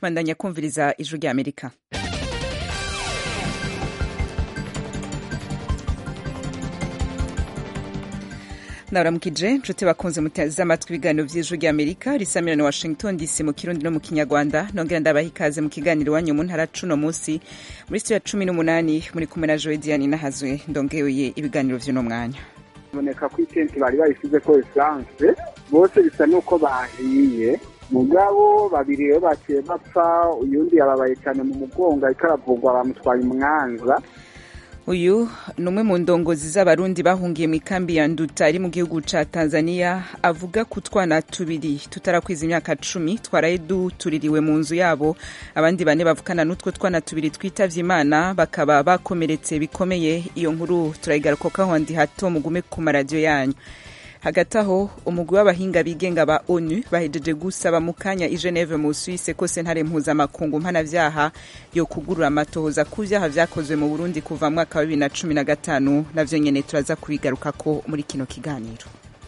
bandanya kumviriza ijwi rya amerika naramukije nshuti bakunze muteze amatwi ibiganiro vy'ijwi rya amerika risamira na washington dc mu kirundi no mu kinyarwanda nongera ndabaha ikaze mu kiganiro iwanyu mu ntara cuno munsi muri studio ya cumi n'umunani muri kumwe na joe diane nahazwe ndongeye ibiganiro vy'uno mwanya biboneka ko itenti bari bayisize ko esanse bose bisa n'uko bahiye mugabo babiri rero baciye bapfa uyundi yababaye cyane mu mugongo ariko aravugwa bamutwaye umwanza uyu ni umwe mu ndongozi z'abarundi bahungiye mu ikambi ya nduta ari mu gihugu ca tanzania avuga ku twana tubiri tutarakwiza imyaka cumi twaraye dutuririwe mu nzu yabo abandi bane bavukana n'utwo twana tubiri twitavye imana bakaba bakomeretse bikomeye iyo nkuru turayigarukaho ndi hato mugume ku maradiyo yanyu hagati aho umugwi w'abahinga bigenga ba onu bahejeje gusaba mu kanya i geneve mu suisse ko sentare mpuzamakungu mpanavyaha yo kugurura amatohoza ku vyaha vyakozwe mu burundi kuva mu mwaka wa bibiri na cumi na gatanu navyo nyene turaza kubigarukako muri kino kiganiro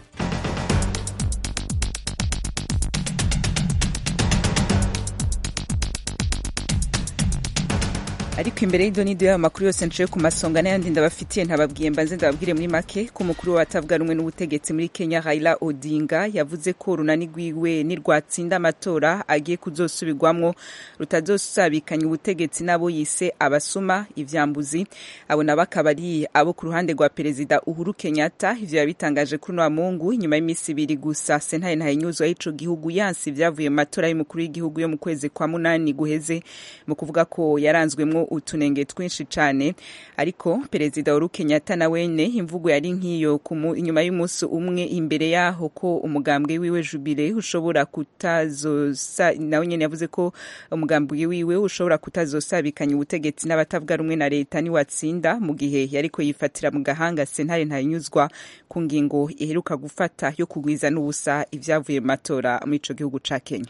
ariko imbere y'idonido y'ayo makuru yose nciye ku masonga n'ayandi ndabafitiye ntababwiye mbanze ndababwire muri make ko umukuru w'abatavuga rumwe n'ubutegetsi muri kenya raila odinga yavuze ko urunani rwiwe nirwatsinda amatora agiye kuzosubirwamwo rutazosabikanya ubutegetsi n'abo yise abasuma ivyambuzi abo nabo akaba ari abo ku ruhande rwa perezida uhuru kenyatta ivyo yabitangaje kuri uno mungu inyuma y'iminsi ibiri gusa sentare ntahinyuzwa y'ico gihugu yansi ivyavuye mu matora y'umukuru w'igihugu yo mu kwezi kwa munani guheze mu kuvuga ko yaranzwemwo utunenge twinshi cyane ariko perezida Uhuru Kenyatta na wene imvugo yari nk'iyo inyuma y'umunsi umwe imbere yaho ko umugambwe wiwe Jubile ushobora kutazosa nawe nyene yavuze ko umugambwe wiwe ushobora kutazosabikanya ubutegetsi n'abatavuga rumwe na leta ni watsinda mu gihe yariko yifatira mu gahanga sentare ntanyuzwa ku ngingo iheruka gufata yo kugwiza n'ubusa ivyavuye mu matora muri ico gihugu ca Kenya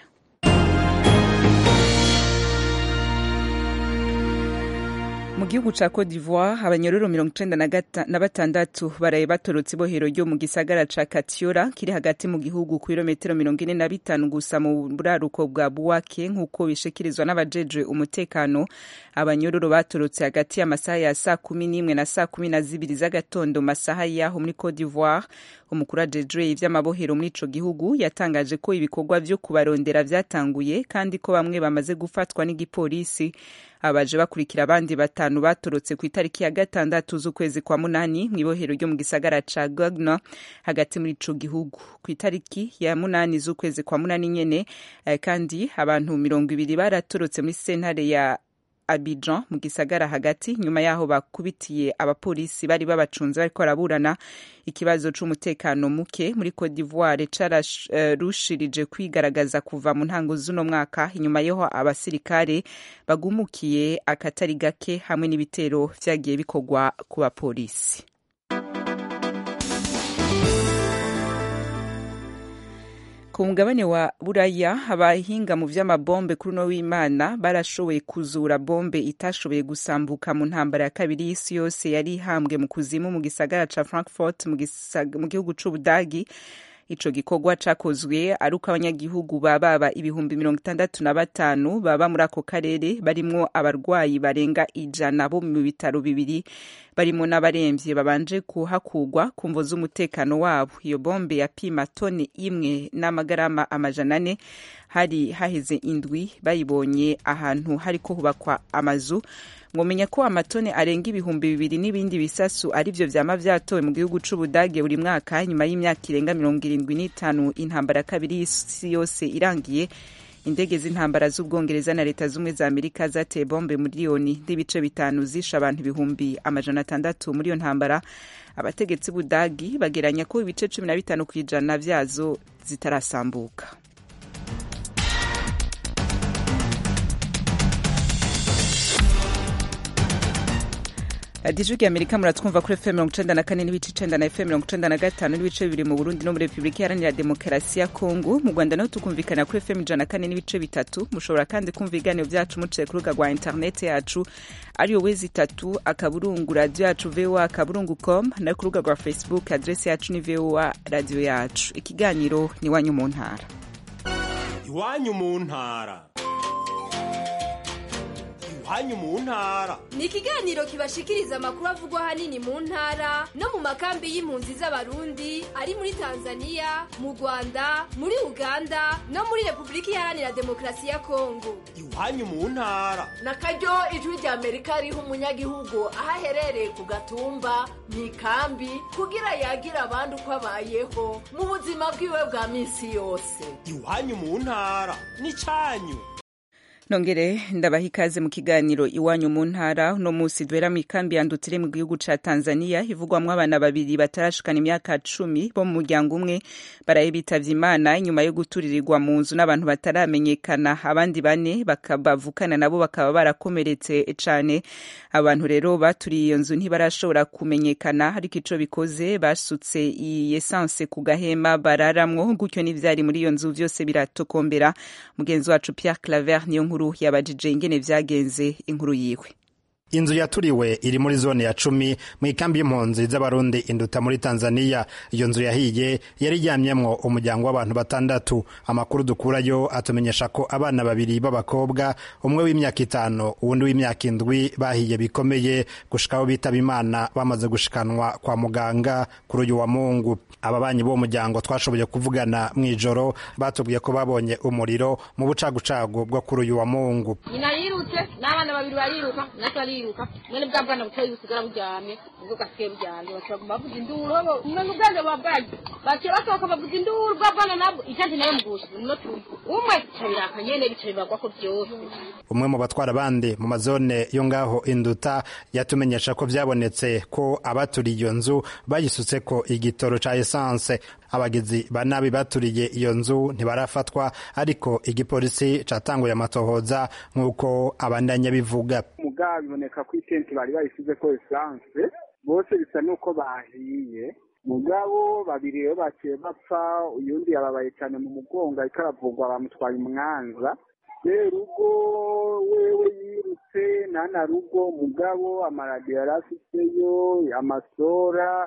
mu gihugu ca Cote d'Ivoire abanyororo mirongo icenda na batandatu baraye batorotse ibohero ryo mu gisagara ca Katiora kiri hagati mu gihugu ku birometero mirongo ine na bitanu gusa mu buraruko bwa Buwake nk'uko bishikirizwa n'abajejwe umutekano abanyororo batorotse hagati y'amasaha ya saa kumi n'imwe na saa kumi na zibiri z'agatondo masaha yaho muri Cote d'Ivoire umukuru ajejwe ivy'amabohero muri ico gihugu yatangaje ko ibikorwa vyo kubarondera vyatanguye kandi ko bamwe bamaze gufatwa n'igipolisi abaje bakurikira abandi batanu batorotse ku itariki ya gatandatu z'ukwezi kwa munani mu ibohero ryo mu gisagara ca Gagna hagati muri ico gihugu ku itariki ya munani z'ukwezi kwa munani nyene eh, kandi abantu mirongo ibiri baratorotse muri sentare ya Abidjan mu gisagara hagati nyuma yaho bakubitiye abapolisi bari babacunze bariko baraburana ikibazo c'umutekano muke muri Cote d'Ivoire cararushirije uh, kwigaragaza kuva mu ntango z'uno mwaka inyuma yaho abasirikare bagumukiye akatari gake hamwe n'ibitero vyagiye bikorwa ku bapolisi ku mugabane wa buraya abahinga mu vy'amabombe kuri uno w'imana barashoboye kuzura bombe itashoboye gusambuka mu ntambara ya kabiri y'isi yose yari ihambwe mu kuzimu mu gisagara ca frankfurt mu gihugu c'ubudagi ico gikorwa cakozwe ari uko abanyagihugu bababa ibihumbi mirongo itandatu na batanu baba muri ako karere barimwo abarwayi barenga ijana bo mu bitaro bibiri barimo n'abaremvye babanje kuhakugwa ku mvo z'umutekano wabo iyo bombe yapima toni imwe n'amagarama amajana ane hari haheze indwi bayibonye ahantu hariko hubakwa amazu mwomenya ko amatone arenga ibihumbi bibiri n'ibindi bisasu arivyo vyama vyatowe mu gihugu c'ubudage buri mwaka nyuma y'imyaka irenga mirongo irindwi n'itanu intambara ya kabiri y'isi yose irangiye indege z'intambara z'ubwongereza na leta z'ubumwe za amerika zateye bombe miliyoni n'ibice bitanu zishe abantu ibihumbi amajana atandatu muri iyo ntambara abategetsi b'ubudagi bageranya ko ibice cumi na bitanu ku ijana vyazo zitarasambuka radiyo ya amerika muratwumva kuri fm mirongo icenda na kane n'ibice icenda na fm mirongo icenda na gatanu n'ibice bibiri mu burundi no muri repubulika iharanira demokarasi ya kongo mu rwanda naho tukumvikana kuri fm ijana na kane n'ibice bitatu mushobora kandi kumva ibiganiro vyacu muciye ku rubuga rwa interineti yacu ariyo wezi itatu akaburungu radiyo yacu voa akaburungu com no ku rubuga rwa facebook adresi yacu ni voa radiyo yacu ikiganiro ni iwanyu mu ntara iwanyu mu ntara iwanyu mu ntara ni ikiganiro kibashikiriza amakuru avugwa ahanini mu ntara no mu makambi y'impunzi z'abarundi ari muri tanzania mu rwanda muri uganda no muri repubulika iharanira demokarasi ya kongo iwanyu mu ntara na karyo ijwi rya amerika riha umunyagihugu aho aherereye ku gatumba mu ikambi kugira yagira abandi uko abayeho mu buzima bwiwe bwa minsi yose iwanyu mu ntara n'icyanyu nongere ndabaha ikaze mu kiganiro iwanyu mu ntara uno munsi duhera mu ikambi yandutire mu gihugu ca tanzania ivugwamwo abana babiri batarashikana imyaka cumi bo mu muryango umwe baraye bitavye imana inyuma yo guturirirwa mu nzu n'abantu bataramenyekana abandi bane bavukana nabo bakaba barakomeretse cane abantu rero baturiye iyo nzu ntibarashobora kumenyekana ariko ico bikoze basutse iyi esanse ku gahema bararamwo gutyo n'ivyari muri iyo nzu vyose biratokombera mugenzi wacu pierre claver niyo nkuru yabajije ingene vyagenze inkuru yiwe inzu yaturiwe iri muri zone ya cumi mu ikambi y'impunzi z'abarundi induta muri tanzania iyo nzu yahiye yari iryamyemwo umuryango w'abantu batandatu amakuru dukurayo atumenyesha ko abana babiri b'abakobwa umwe w'imyaka itanu uwundi w'imyaka indwi bahiye bikomeye gushikaho bitaba imana bamaze gushikanwa kwa muganga kuri uyu wa mungu ababanyi b'uwo muryango twashoboye kuvugana mu ijoro batubwiye ko babonye umuriro mu bucagucagu bwo kuri uyu wa mungu nyina yirutse n'abana babiri bariruka natwe ariruka mwene bwa bwana butoyi busigara buryamye ubwo gasigaye buryamye bashobora bavuga induru umwe ubwenge buba bwagiye baciye basohoka bavuga induru bwa bwana nabwo icyansi nayo mugusha no turi umwe bica biraka nyene bica bibagwa ko byose umwe mu batwara abandi mu mazone yo ngaho induta yatumenyesha ko vyabonetse ko abaturiye iyo nzu bayisutse ko igitoro ca esanse abagizi ba nabi baturiye iyo nzu ntibarafatwa ariko igipolisi catanguye amatohoza nk'uko abandanya bivuga mugabo biboneka ko itenti bari bayisize ko esanse bose bisa n'uko bahiye mugabo babiri rero baciye bapfa uyundi yababaye cyane mu mugongo ariko aravugwa bamutwaye umwanza rugo wewe yirutse nana rugo mugabo amaradiyo yari afiteyo amasora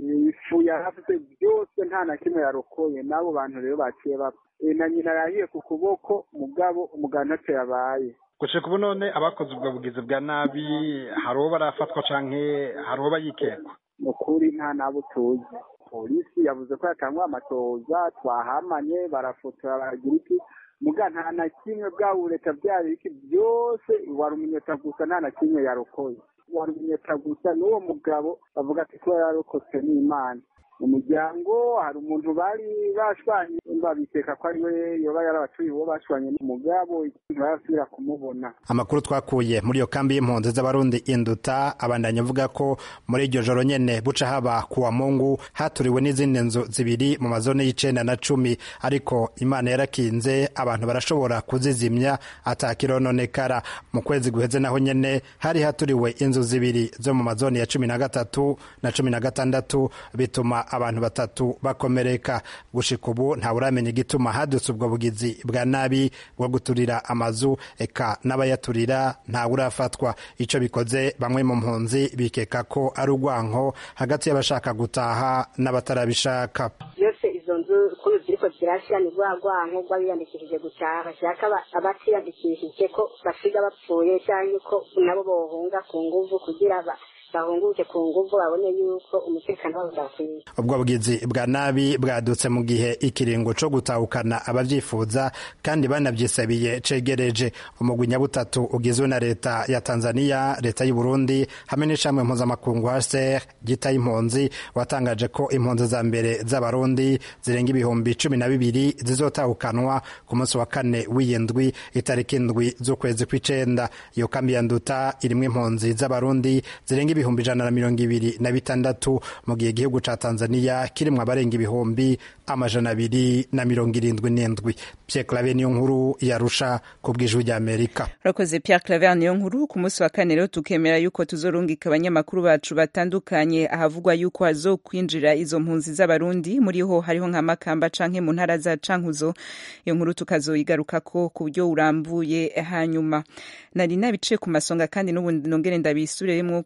ifu yari afite byose nta na kimwe yarokoye n'abo bantu rero baciye bapfa na nyina yahiye ku kuboko mugabo umugabo ntacyo yabaye gushika ubu none abakoze ubwo bugizi bwa nabi hari uwo barafatwa canke hari uwo bayikekwa ni ukuri nta nabo tuzi polisi yavuze ko yatangwa amatoza twahamanye barafotora baragira iki muga nta na kimwe bwaba leta byari iki byose wari umunyota gusa nta na kimwe yarokoye wari umunyota gusa n'uwo mugabo bavuga ati kuba yarokotse n'imana mu muryango hari umuntu bari bashwanye babikeka ko ari we yoba yarabatuye uwo bashwanye n'umugabo ntibarasubira kumubona amakuru twakuye muri iyo kambi y'impunzi z'abarundi induta abandanya avuga ko muri iryo joro nyene buca haba kuwa mungu haturiwe n'izindi nzu zibiri mu mazone y'icenda na cumi ariko imana yarakinze abantu barashobora kuzizimya atakirononekara mu kwezi guheze naho nyene hari haturiwe inzu zibiri zo mu mazone ya cumi na gatatu na cumi na gatandatu bituma abantu batatu bakomereka gushika ubu ntawuramenya igituma hadutse ubwo bugizi bwa nabi bwo guturira amazu eka n'abayaturira ntawurafatwa ico bikoze bamwe mu mpunzi bikeka ko ari urwanko hagati y'abashaka gutaha n'abatarabishaka byose izo nzu kuri ziriko zirashya ni rwa rwanko rw'abiyandikishije gutaha bashaka abatiyandikishije ko basiga bapfuye cyangwa ko nabo bohunga ku nguvu kugira bahunguke ku nguvu babone yuko umutekano wabo udakwiye ubwo bugizi bwa nabi bwadutse mu gihe ikiringo co gutahukana abavyifuza kandi banavyisabiye cegereje umugwi nyabutatu ugizwe na leta ya tanzania leta y'u burundi hamwe n'ishamwe mpuzamakungu hcr gita impunzi watangaje ko impunzi za mbere z'abarundi zirenga ibihumbi cumi na bibiri zizotahukanwa ku munsi wa kane w'iyindwi itariki indwi z'ukwezi kw'icenda iyo kambi ya nduta irimwo impunzi z'abarundi zirenga ibihumbi ijana na mirongo ibiri na bitandatu mu gihe igihugu ca tanzania kirimwo abarenga ibihumbi amajana abiri na mirongo irindwi n'indwi pierre clave niyo nkuru yarusha ku bw'ijwi ry'amerika urakoze pierre claver niyo nkuru ku munsi wa kane rero tukemera yuko tuzorungika abanyamakuru bacu batandukanye ahavugwa yuko hazokwinjira izo mpunzi z'abarundi muri ho hariho nka makamba canke mu ntara za cankuzo iyo nkuru tukazoyigarukako ku buryo burambuye hanyuma nari nabice ku masonga kandi n'ubu nongere ndabisubiremwo ku masonga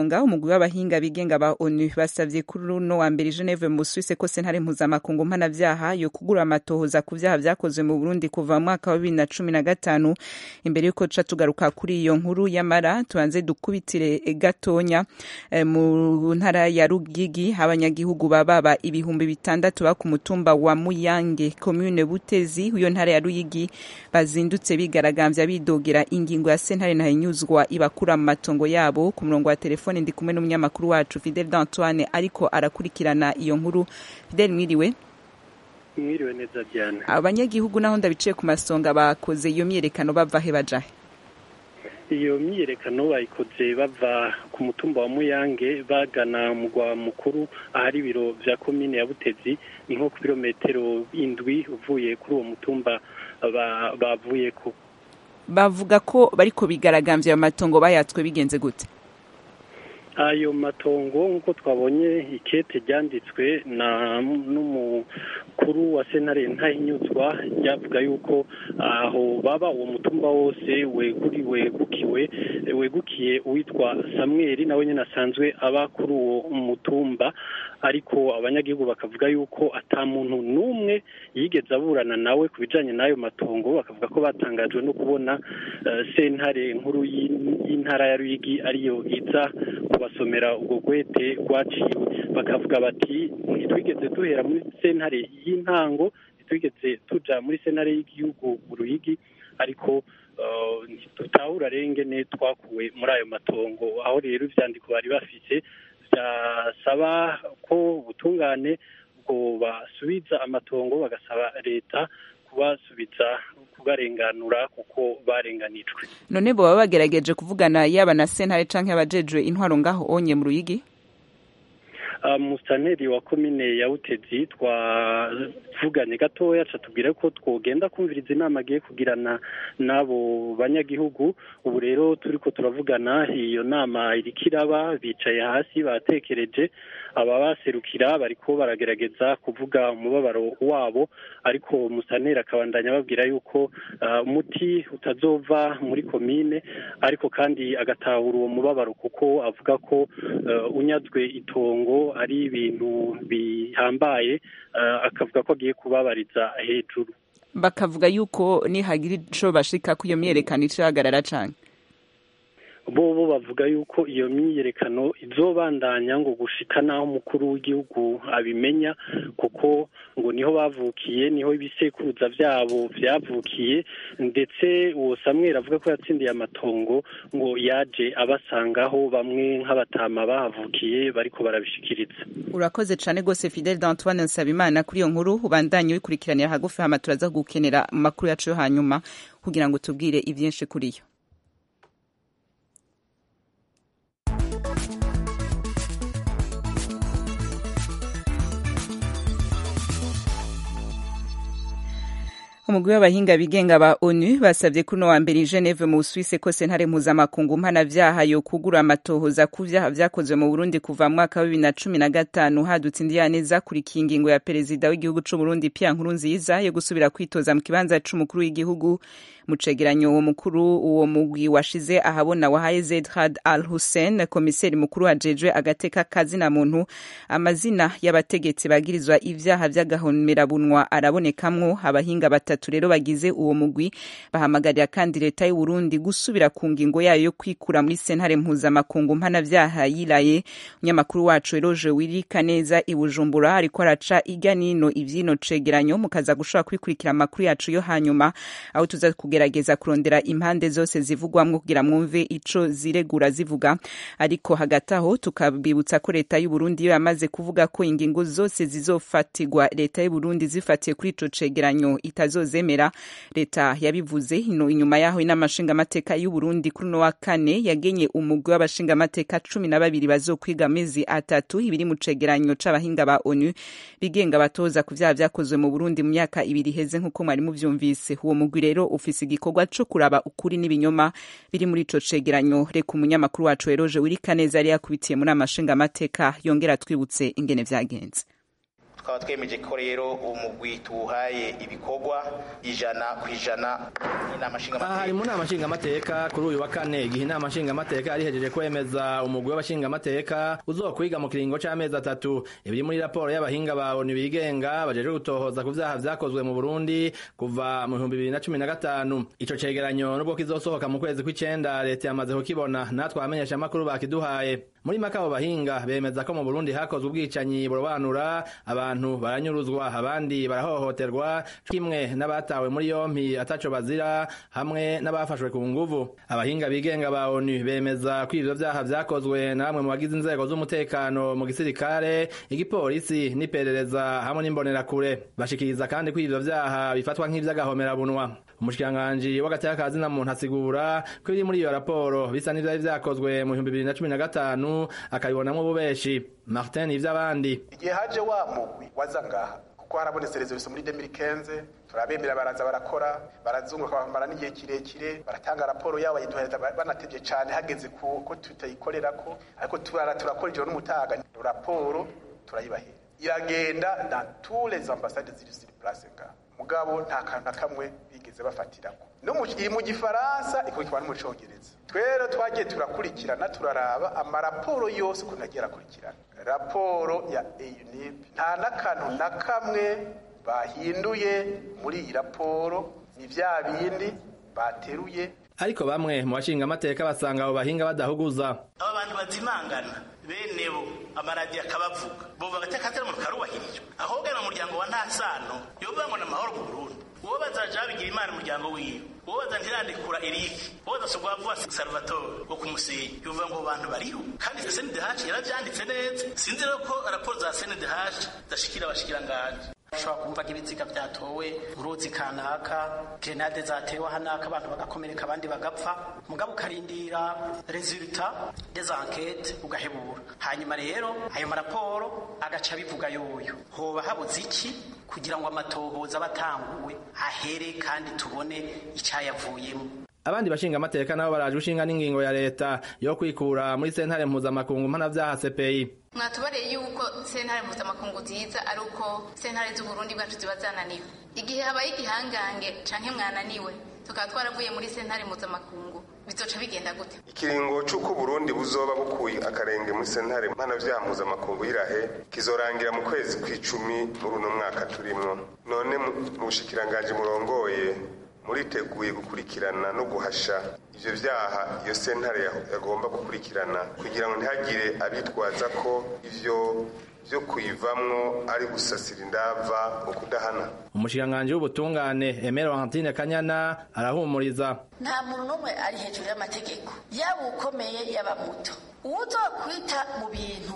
masonga umugwi w'abahinga bigenga ba onu basavye kuri runo wa mbere i geneve mu suisse ko sentare mpuzamakungu mpanavyaha yo kugura amatohoza ku vyaha vyakozwe mu burundi kuva mu mwaka wa bibiri na cumi na gatanu imbere yuko ca tugaruka kuri iyo nkuru yamara tubanze dukubitire gatonya eh, mu ntara ya rugigi abanyagihugu bababa ibihumbi bitandatu ba ku mutumba wa muyange commune butezi iyo ntara ya ruyigi bazindutse bigaragambya bidogera ingingo ya sentare ntahinyuzwa ibakura mu matongo yabo ku murongo wa telefone ndi kumwe n'umunyamakuru wacu Fidel d'Antoine ariko arakurikirana iyo nkuru Fidel mwiriwe mwiriwe neza Diane abanyagihugu naho ndabiciye ku masonga bakoze iyo myerekano bava he bajahe iyo myiyerekano bayikoze bava ku mutumba wa muyange bagana mugwa mukuru ahari ibiro vya komine ya butezi ni nko ku birometero indwi uvuye kuri uwo mutumba bavuye ku bavuga ko bariko bigaragambya ayo matongo bayatswe bigenze gute ayo matongo nk'uko twabonye ikete ryanditswe na n'umukuru wa senare ntahinyuzwa ryavuga yuko aho baba uwo mutumba wose weguri wegukiwe wegukiye uwitwa samweri nawe nyine asanzwe aba kuri uwo mutumba ariko abanyagihugu bakavuga yuko ata muntu n'umwe yigeze aburana nawe ku bijanye n'ayo matongo bakavuga ko batangajwe no kubona sentare nkuru y'intara ya ruyigi ariyo iza kubasomera ubwo gwete rwaciwe bakavuga bati ntitwigeze duhera muri sentare y'intango ntitwigeze tuja muri sentare y'igihugu uruyigi ariko ntitutahura rengene twakuwe muri ayo matongo aho rero ivyandiko bari bafise byasaba ko ubutungane bwo basubiza amatongo bagasaba leta kubasubiza kubarenganura kuko barenganijwe none bo baba bagerageje kuvugana yaba na sentare canke abajejwe intwaro ngaho onye mu ruyigi musitanteri wa komine ya butezi twavuganye gatoya tubwira ko twogenda kumviriza inama agiye kugirana n'abo banyagihugu ubu rero turi ko turavugana iyo nama iriko iraba bicaye hasi batekereje ababaserukira bariko baragerageza kuvuga umubabaro wabo ariko musitanteri akabandanya ababwira yuko umuti utazova muri komine ariko kandi agatahura uwo mubabaro kuko avuga ko unyazwe itongo ari ibintu bihambaye akavuga ko agiye kubabariza hejuru bakavuga yuko nihagira ico bashika ko iyo myerekano icahagarara cane bo bo bavuga yuko iyo myiyerekano izobandanya ngo gushika naho umukuru w'igihugu abimenya kuko ngo niho bavukiye niho ibisekuruza vyabo vyavukiye ndetse uwo samweri avuga ko yatsindiye amatongo ngo yaje abasangaho bamwe nk'abatama bahavukiye bariko barabishikiriza urakoze cane gose Fidel d'Antoine Nsabimana kuri iyo nkuru ubandanye wikurikiranira hagufi hama turaza gukenera mu makuru yacu yo hanyuma kugira ngo tubwire ivyinshi kuri yo umugwi w'abahinga bigenga ba onu basabye kuno wa mbere i geneve mu busuwise ko sentare mpuzamakungu mpanavyaha yo kugura amatohoza ku vyaha vyakozwe mu burundi kuva mu mwaka wa bibiri na cumi na gatanu hadutse indiyane zakurikiye ingingo ya perezida w'igihugu c'uburundi pia nkuru nziza yo gusubira kwitoza mu kibanza c'umukuru w'igihugu mu cegeranyo uwo mukuru uwo mugwi washize ahabona wahaye zedrad al hussein komiseri mukuru ajejwe agateka kazina muntu amazina y'abategetsi bagirizwa ivyaha vy'agahomerabunwa arabonekamwo abahinga batatu rero bagize uwo mugwi bahamagarira kandi leta y'u Burundi gusubira ku ngingo yayo yo kwikura muri sentare mpuzamakungu mpanavyaha yilaye umunyamakuru wacu eroje wirika neza i Bujumbura ariko araca irya nino ivyino cegeranyo mukaza gushobora kwikurikira amakuru yacu yo hanyuma aho tuza kugerageza kurondera impande zose zivugwamwo kugira mwumve ico ziregura zivuga ariko hagati aho tukabibutsa ko leta y'u Burundi yo yamaze kuvuga ko ingingo zose zizofatirwa leta y'u Burundi zifatiye kuri ico cegeranyo itazozemera leta yabivuze ino inyuma yaho inamashinga amateka y'u Burundi kuri no wa kane yagenye umugwi w'abashinga amateka cumi na babiri bazokwiga amezi atatu ibiri mu cegeranyo c'abahinga ba ONU bigenga batoza ku vyaha vyakozwe mu Burundi mu myaka ibiri heze nk'uko mwari muvyumvise uwo mugwi rero ufise igikorwa co kuraba ukuri n'ibinyoma biri muri ico cegeranyo reka umunyamakuru wacu Eroje Wirikaneza yari yakubitiye muri amashinga amateka yongera twibutse ingene vyagenze tukaba twemeje ko rero uwo mugwi tuwuhaye ibikorwa ijana ku ijana n'inama nshingamateka hari mu nama nshingamateka kuri uyu wa kane igihe inama nshingamateka yari ihejeje kwemeza umugwi w'abashingamateka uzokwiga mu kiringo c'amezi atatu ibiri muri raporo y'abahinga ba onu bigenga bajejwe gutohoza ku vyaha vyakozwe mu burundi kuva mu bihumbi bibiri na cumi na gatanu ico cegeranyo nubwo kizosohoka mu kwezi kw'icenda leta yamaze kukibona natwe abamenyesha amakuru bakiduhaye muri maka abo bahinga bemeza ko mu burundi hakozwe ubwicanyi burobanura abantu baranyuruzwa abandi barahohoterwa kimwe n'abatawe muri yompi ataco bazira hamwe n'abafashwe ku nguvu abahinga bigenga ba onu bemeza ko ivyo vyaha vyakozwe na bamwe mu bagize inzego z'umutekano mu gisirikare igipolisi n'iperereza hamwe n'imbonerakure bashikiriza kandi ko ivyo vyaha bifatwa nk'ivy'agahomerabunwa umushikiranganji w'agateka ka zina muntu asigura ko ibiri muri iyo raporo bisa n'ivyari vyakozwe mu bihumbi bibiri na cumi na gatanu akabibonamwo ububeshi martin ivy'abandi igihe haje wa mugwi waza ngaha kuko harabonetse reservation muri 2015 turabemera baraza barakora barazunguka bamara n'igihe kirekire baratanga raporo yabo bayiduhereza banatevye cane hageze ko tutayikorerako ariko turara turakora ijoro n'umutaga raporo turayibahera iragenda dans tous les ambassades ziri sur place ngaha mugabo nta kantu na kamwe bigeze bafatirako no iri mu gifaransa ikurikirwa no mu congereza twero twagiye turakurikirana turaraba amaraporo yose ukuntu agiye arakurikirana raporo ya eunip nta n'akantu na kamwe bahinduye muri iyi raporo ni vya bindi bateruye ariko bamwe mu bashinga amateka basanga abo bahinga badahuguza aba bantu bazimangana bene bo amaradiyo akabavuga bo bagateka atari mu karubahirijwe ahubwo mu muryango wa nta sano yovuga ngo ni amahoro mu burundi uwo bazaja babigira imana umuryango wiwe uwo baza ntirandikura erike uwo badasubwa vuba salvatore wo kumusenyi yovuga ngo bantu bariho kandi sndh yaravyanditse neza sinzi rero ko raporo za sndh zashikira abashikiranganje ushobora kumva nk'ibiziga byatowe uruzi kanaka grenade zatewe hanaka abantu bagakomereka abandi bagapfa mugabo ukarindira resulta des enquêtes ugahebura hanyuma rero ayo maraporo agaca bivuga yoyo hoba habuze iki kugira ngo amatohoza abatanguwe ahere kandi tubone icyayavuyemo abandi bashinga amateka nabo baraje ushinga n'ingingo ya leta yo kwikura muri sentare mpuzamakungu mpanavyaha CPI mwatubareye yuko sentare mpuzamakungu ziza ari uko sentare z'uburundi bwacu ziba zananiwe igihe habaye igihangange canke mwananiwe tukaba twaravuye muri sentare mpuzamakungu bizoca bigenda gute ikiringo c'uko burundi buzoba bukuye akarenge muri sentare mpanavyaha mpuzamakungu y'irahe kizorangira mu kwezi kw'icumi muri uno mwaka turimwo none mu bushikiranganji murongoye muriteguye gukurikirana no guhasha ivyo vyaha iyo sentare yagomba gukurikirana kugira ngo ntihagire abitwaza ko ivyo vyo kuyivamwo ari gusasira indava mu kudahana umushikiranganji w'ubutungane Emero Antine Kanyana arahumuriza nta muntu n'umwe ari hejuru y'amategeko yaba ukomeye yaba muto uwuzokwita mu bintu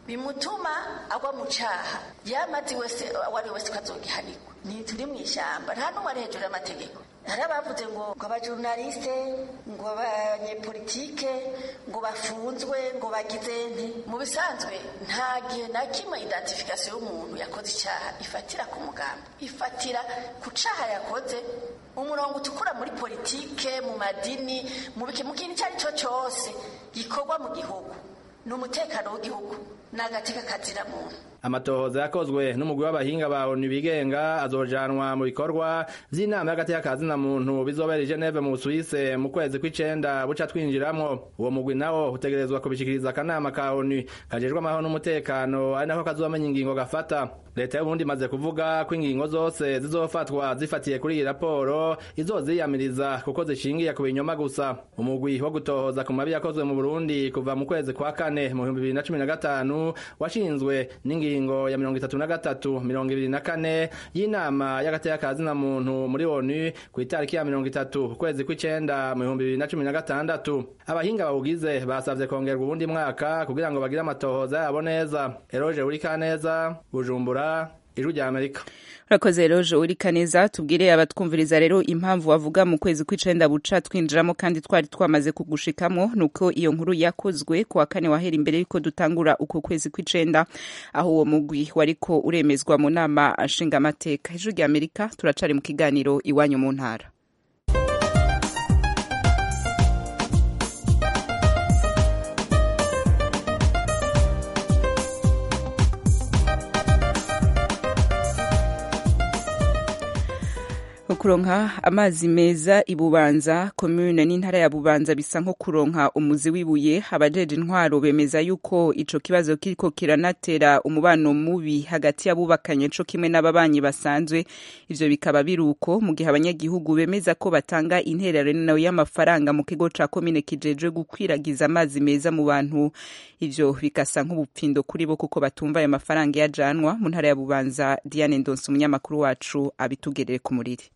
bimutuma agwa mu caha yamazi wese wari wese ko azogihanirwa ni turi mu ishyamba nta n'umwe ari hejuru y'amategeko hari abavuze ngo ngo abajurnaliste ngo abanyepolitike ngo bafunzwe ngo bagize nti mu bisanzwe nta gihe na kimwe identification y'umuntu yakoze icyaha ifatira ku mugambi ifatira ku caha yakoze umurongo utukura muri politike mu madini mu kintu icyo ari cyo cyose gikorwa mu gihugu ni umutekano w'igihugu ni agateka kazira muntu amatohoza yakozwe n'umugwi w'abahinga ba onu bigenga azojanwa mu bikorwa vy'inama y'agateka ka zina muntu bizobera i Geneve mu Suisse mu kwezi kw'icenda buca twinjiramwo uwo mugwi nawo utegerezwa kubishikiriza akanama ka onu kajejwe amahoro n'umutekano ari nako kazomenya ingingo gafata leta y'uburundi imaze kuvuga ko ingingo zose zizofatwa zifatiye kuri iyi raporo izoziyamiriza kuko zishingiye ku binyoma gusa umugwi wo gutohoza ku mabi yakozwe mu burundi kuva mu kwezi kwa kane mu bihumbi bibiri na cumi na gatanu washinzwe n'ingingo ya mirongo itatu na gatatu mirongo ibiri na kane y'inama y'agateka ka zina muntu muri onu ku itariki ya mirongo itatu ukwezi kw'icenda mu bihumbi bibiri na cumi na gatandatu abahinga bawugize basavye kongerwa uwundi mwaka kugira ngo bagire amatohoza yabo neza eroje urikaneza bujumbura ijwi rya amerika urakoze rero uri kaneza tubwire abatwumviriza rero impamvu wavuga mu kwezi kw'icenda buca twinjiramo kandi twari twamaze kugushikamwo nuko iyo nkuru yakozwe ku wa kane wahera imbere yuko dutangura uko kwezi kw'icenda aho uwo mugwi wariko uremezwa mu nama nshingamateka ijwi rya amerika turacari mu kiganiro iwanyu mu ntara kuronka amazi meza ibubanza komune n'intara ya bubanza bisa nko kuronka umuzi w'ibuye abajeje intwaro bemeza yuko ico kibazo kiriko kiranatera umubano mubi hagati y'abubakanye co kimwe n'ababanyi basanzwe ivyo bikaba biruko mu gihe abanyagihugu bemeza ko batanga intererano y'amafaranga mu kigo ca komine kijejwe gukwiragiza amazi meza mu bantu ivyo bigasa nk'ubupfindo kuri bo kuko batumva ayo mafaranga yajanwa mu ntara ya bubanza diane ndonse umunyamakuru wacu abitugerere ku muriri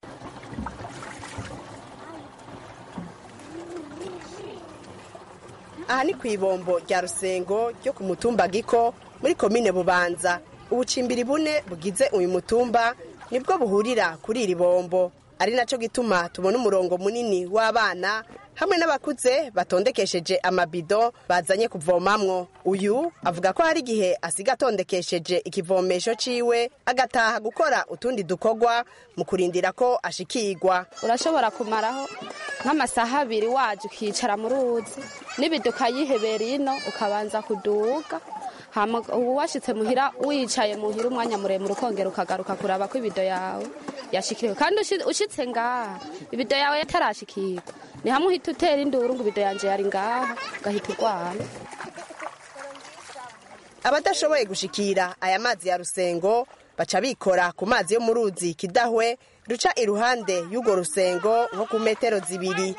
aha ni ku ibombo rya rusengo ryo ku mutumba giko muri komine bubanza ubucimbiri bune bugize uyu mutumba nibwo buhurira kuri iri bombo ari nacyo gituma tubona umurongo munini w'abana hamwe n'abakuze batondekesheje amabido bazanye kuvomamwo uyu avuga ko hari igihe asiga atondekesheje ikivomesho ciwe agataha gukora utundi dukorwa mu kurindira ko ashikirwa urashobora kumaraho nk'amasaha abiri waje ukicara mu ruzi n'ibido ukayihebera ino ukabanza kuduga ubu washyitse muhira wicaye muhira umwanya muremure ukongera ukagaruka kuraba ko ibido yawe yashikiriwe kandi ushyitse ngaha ibido yawe yatarashikirwa ni hamwe uhita utera induru ngo ibido yanjye yari ngaha ugahita urwara abadashoboye gushikira aya mazi ya rusengo baca bikora ku mazi yo mu ruzi kidahwe ruca iruhande y'urwo rusengo nko ku metero zibiri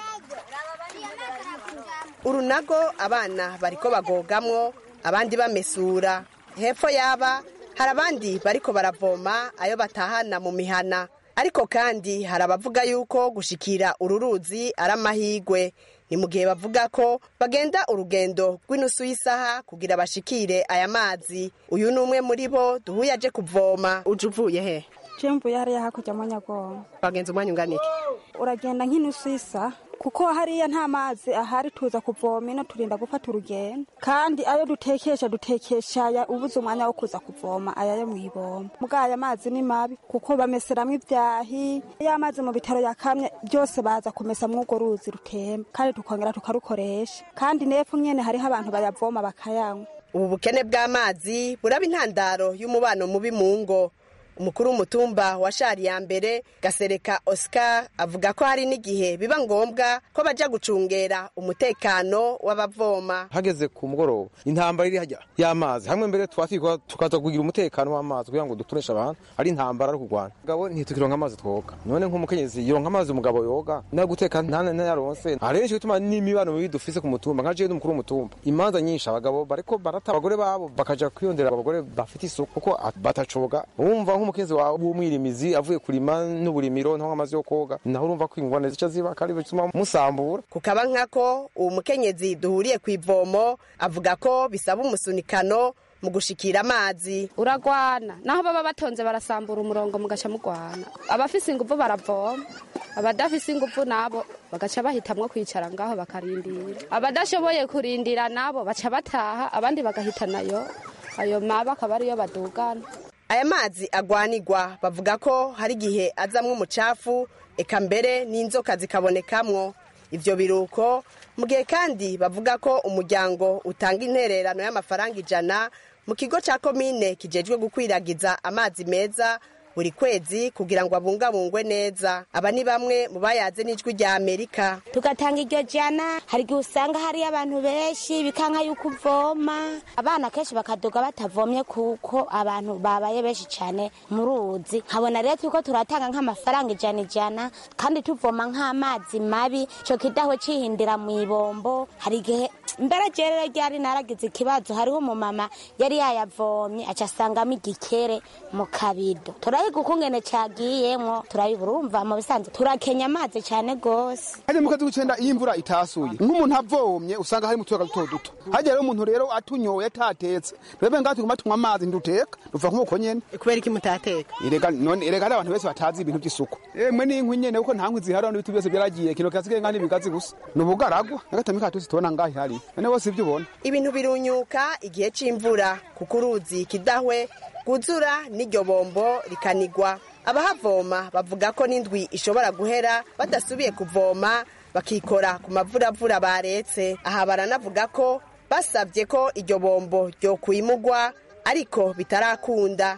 urunago abana bariko bagogamwo abandi bamesura hepfo yaba hari abandi bariko baravoma ayo batahana mu mihana ariko kandi hari abavuga yuko gushikira uru ruzi ari amahigwe ni mu gihe bavuga ko bagenda urugendo rw'inusu y'isaha kugira bashikire aya mazi uyu ni umwe muri bo duhuye aje kuvoma uje uvuye he je mvuye hariya hakurya mu nyagongo bagenza umwanya ungana iki uragenda nk'inusu y'isaha kuko hariya nta mazi ahari tuza kuvoma ino turinda gufata urugendo kandi ayo dutekesha dutekesha aya ubuze umwanya wo kuza kuvoma aya yo mw'ibomba muga aya mazi ni mabi kuko bameseramwo ivyahi ya mazi mu bitaro yakamye byose baza kumesa mw'urwo ruzi rutemba kandi tukongera tukarukoresha kandi nepfo nyene hariho abantu bayavoma bakayanywa ubu bukene bw'amazi buraba intandaro y'umubano mubi mu ngo umukuru w'umutumba wa shari ya mbere gasereka oscar avuga ko hari n'igihe biba ngombwa ko baja gucungera umutekano w'abavoma hageze ku mugoroba intambara iri hajya y'amazi hamwe mbere twatwikwa tukaza kugira umutekano w'amazi kugira ngo dutoneshe abantu ari intambara ari kurwana mugabo ntitukironka amazi twoga none nk'umukenyezi yoronka amazi umugabo yoga nayo guteka ntayaronse hari benshi bituma n'imibano mibi dufise ku mutumba nka jewe n'umukuru w'umutumba imanza nyinshi abagabo bariko barata abagore babo bakaja kwiyondera abagore bafite isuku kuko batacoga wumva nk'umukenyezi wawe w'umwirimizi avuye kurima n'uburimiro ntaho amazi yo koga naho urumva ko ingwane zica ziba kandi bituma musambura kukaba nkako uwo mukenyezi duhuriye ku ivomo avuga ko bisaba umusunikano mu gushikira amazi uragwana naho baba batonze barasambura umurongo mugaca mugwana abafise inguvu baravoma abadafise inguvu nabo bagaca bahitamwo kwicara ngaho bakarindira abadashoboye kurindira nabo baca bataha abandi bagahita nayo ayo maba akaba ariyo badugana aya mazi agwanirwa bavuga ko hari igihe azamwo umucafu eka mbere n'inzoka zikabonekamwo ivyo biruko mu gihe kandi bavuga ko umuryango utanga intererano y'amafaranga ijana mu kigo ca komine kijejwe gukwiragiza amazi meza buri kwezi kugira ngo abungabungwe neza aba ni bamwe mu bayaze n'ijwi rya amerika tugatanga iryo jana hari igihe usanga hari abantu benshi bikanka yuko uvoma abana kenshi bakaduga batavomye kuko abantu babaye benshi cyane mu ruzi nkabona rero turiko turatanga nk'amafaranga ijana ijana kandi tuvoma nk'amazi mabi ico kidaho cihindira mu ibombo hari igihe mbere jerero ryari naragize ikibazo hariho umumama yari yayavomye aca asangamo igikere mu kabido turayiga ukungene cagiyemwo turayibura urumva mu bisanzwe turakenya amazi cyane gose hajya mu kazi gucenda iyo imvura itasuye nk'umuntu avomye usanga hari mu tuyaga duto duto hajya rero umuntu rero atunyoye atatetse twebwe ngaho tuguma tunywa amazi nduteka duva nk'uko nyene kubera iki mutateka irega none irega ari abantu benshi batazi ibintu by'isuku emwe n'inkwi nyene kuko nta nkwi zihari n'ibiti byose byaragiye kino kasigaye ngani ibigazi gusa ni ubugaragwa n'agatami katuzi tubona ngaho ihari none bose ibyo ubona ibintu birunyuka igihe c'imvura kuko uruzi kidahwe rwuzura n'iryo bombo rikanigwa abahavoma bavuga ko n'indwi ishobora guhera badasubiye kuvoma bakikora ku mavuravura baretse aha baranavuga ko basabye ko iryo bombo ryokwimugwa ariko bitarakunda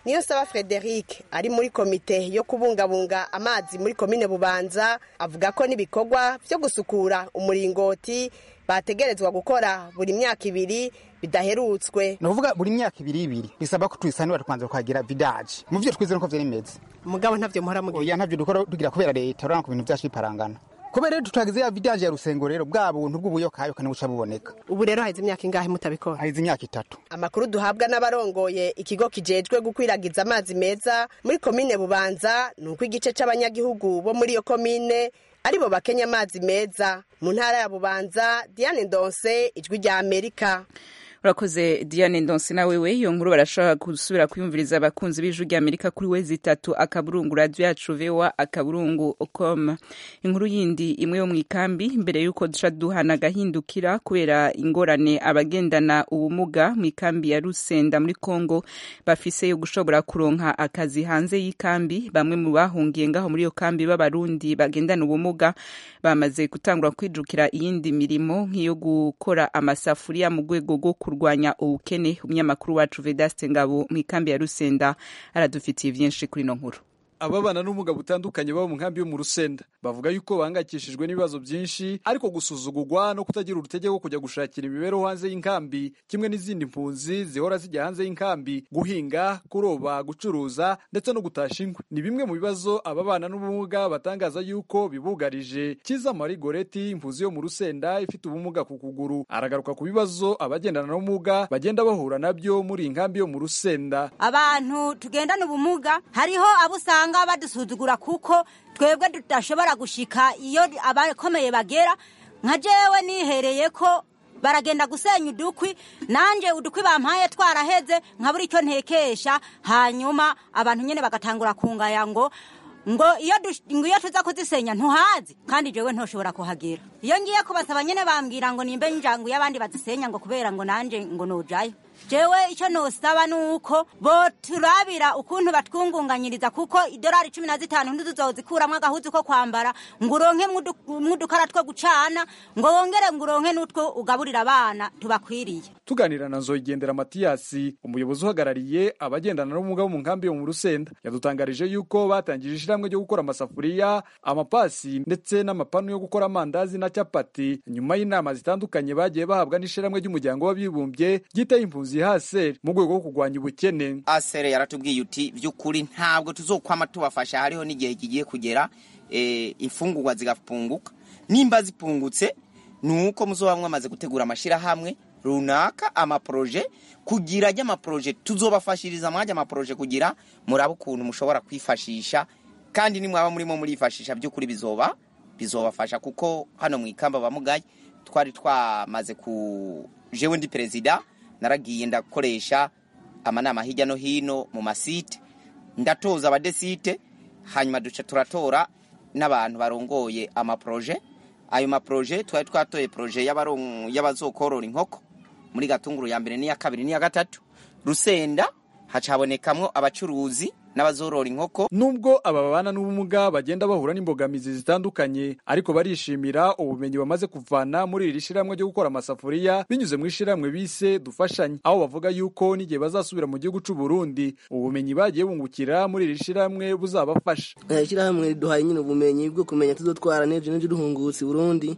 niyo saba frederic ari muri komite yo kubungabunga amazi muri komine bubanza avuga ko n'ibikorwa byo gusukura umuringoti bategerezwa gukora buri myaka ibiri bidaherutswe ni ukuvuga buri myaka ibiri ibiri bisaba ko tuyisanura tukanza tukagira vidaje mu byo twize nuko vyari bimeze mugabo ntavyo muhora mugira oya ntavyo dukora tugira kubera leta urabona ko ibintu vyacu biparangana kubera rero tutagize ya vidaje ya rusengo rero bwa buntu bw'ubuyokayo kandi buca buboneka ubu rero haheze imyaka ingahe mutabikora haheze imyaka itatu amakuru duhabwa n'abarongoye ikigo kijejwe gukwiragiza amazi meza muri komine bubanza ni uko igice c'abanyagihugu bo muri iyo komine aribo bakenya amazi meza mu ntara ya bubanza diane ndonse ijwi rya amerika urakoze diane ndonse nawe we iyo nkuru barashobora gusubira kuyumviriza abakunzi b'ijwi rya amerika kuri wezi itatu akaburungu radiyo yacu vewa akaburungu com inkuru yindi imwe yo mu ikambi mbere y'uko duca duhana agahindukira kubera ingorane abagendana ubumuga mu ikambi ya rusenda muri congo bafise yo gushobora kuronka akazi hanze y'ikambi bamwe mu bahungiye ngaho muri iyo kambi b'abarundi bagendana ubumuga bamaze gutangura kwijukira iyindi mirimo nk'iyo gukora amasafuriya mu rwego rwo kurwanya ubukene umunyamakuru wacu vedaste ngabo mu ikambi ya rusenda aradufitiye byinshi kuri ino nkuru ababana n'ubumuga butandukanye baba mu nkambi yo mu rusenda bavuga yuko bahangayikishijwe n'ibibazo byinshi ariko gusuzugurwa no kutagira urutege rwo kujya gushakira imibereho hanze y'inkambi kimwe n'izindi mpunzi zihora zijya hanze y'inkambi guhinga kuroba gucuruza ndetse no gutasha inkwi ni bimwe mu bibazo ababana n'ubumuga batangaza yuko bibugarije kiza mari goreti impunzi yo mu rusenda ifite ubumuga ku kuguru aragaruka ku bibazo abagendana n'ubumuga bagenda bahura nabyo muri iyi nkambi yo mu rusenda abantu tugendana ubumuga hariho abo usanga usanga badusuzugura kuko twebwe tudashobora gushika iyo abakomeye bagera nka jewe nihereye ko baragenda gusenya udukwi nanje udukwi bampaye twaraheze nkabura icyo ntekesha hanyuma abantu nyene bagatangura kungaya ngo ngo iyo ngo iyo tuza kuzisenya ntuhazi kandi jewe ntoshobora kuhagera iyo ngiye kubasaba nyene bambwira ngo nimbe injangu y'abandi bazisenya ngo kubera ngo nanje ngo nojayo jewe icyo nosaba nuko bo turabira ukuntu batwungunganyiriza kuko idolari cumi na zitanu ntituzozikuramwo agahuzu ko kwambara ngo uronke mw'udukara two gucana ngo wongere ngo uronke n'utwo ugaburira abana tubakwiriye tuganira na nzoyigendera matiyasi umuyobozi uhagarariye abagendana n'ubumuga bo mu nkambi yo mu rusenda yadutangarije yuko batangije ishyirahamwe ryo gukora amasafuriya amapasi ndetse n'amapanu yo gukora amandazi na capati nyuma y'inama zitandukanye bagiye bahabwa n'ishyirahamwe ry'umuryango w'abibumbye ryitaye impunzi haseri mu rwego rwo kurwanya ubukene asere yaratubwiye uti by'ukuri ntabwo tuzokwama tubafasha hariho n'igihe kigiye kugera imfungurwa zigapunguka nimba zipungutse ni uko muzoba mwamaze gutegura amashyirahamwe runaka amaporoje kugira ajya amaporoje tuzobafashiriza mwajya amaporoje kugira murabe ukuntu mushobora kwifashisha kandi nimwaba murimo murifashisha by'ukuri bizoba bizobafasha kuko hano mu ikamba bamugaye twari twamaze ku jewe ndi perezida naragiye ndakoresha amanama hirya no hino mu masite ndatoza abadesite hanyuma duca turatora n'abantu barongoye amaporoje ayo maporoje twari twatoye poroje y'abazokorora inkoko muri gatunguru ya mbere n'iya kabiri n'iya gatatu rusenda haca habonekamwo abacuruzi n'abazorora inkoko nubwo aba babana n'ubumuga bagenda bahura n'imbogamizi zitandukanye ariko barishimira ubumenyi bamaze kuvana muri iri shyirahamwe ryo gukora amasafuriya binyuze mu ishyirahamwe bise dufashanye aho bavuga yuko n'igihe bazasubira mu gihugu cy'u Burundi ubumenyi bagiye bungukira muri iri shyirahamwe buzabafasha ishyirahamwe riduhaye nyine ubumenyi bwo kumenya tuzotwara n'ejo n'ejo duhungutse i Burundi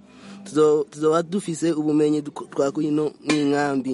tuzoba dufise ubumenyi twakuye ino mw'inkambi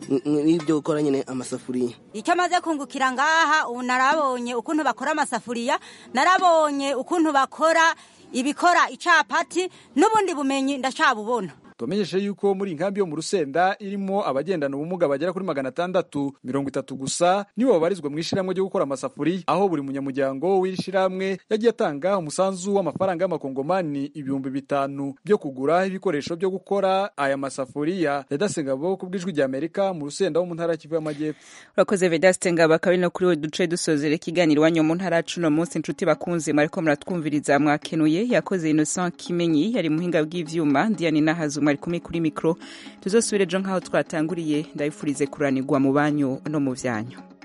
n'ibyo gukora nyine amasafuriya icyo amaze kungukira ngaha ubu narabonye ukuntu bakora amasafuriya narabonye ukuntu bakora ibikora icapati n'ubundi bumenyi ndacabubona tumenyeshe yuko muri inkambi yo mu rusenda irimo abagendana ubumuga bagera kuri magana atandatu mirongo itatu gusa nibo babarizwa mu ishyirahamwe ryo gukora amasafuriya aho buri munyamuryango w'iri shyirahamwe yagiye atanga umusanzu w'amafaranga y'amakongomani ibihumbi bitanu byo kugura ibikoresho byo gukora aya masafuriya vedaste ngabo ku bw'ijwi rya amerika mu rusenda wo mu ntara kivu y'amajyepfo urakoze vedaste ngabo akaba ari no kuri we duce dusozera ikiganiro iwanyu mu ntara cuno munsi inshuti bakunze mwariko muratwumviriza mwakenuye yakoze innocent kimenyi yari muhinga bw'ivyuma diane nahazu mwari kumwe kuri mikoro tuzosubire ejo nk'aho twatanguriye ndabifurize kuranirwa mu banyu no mu byanyu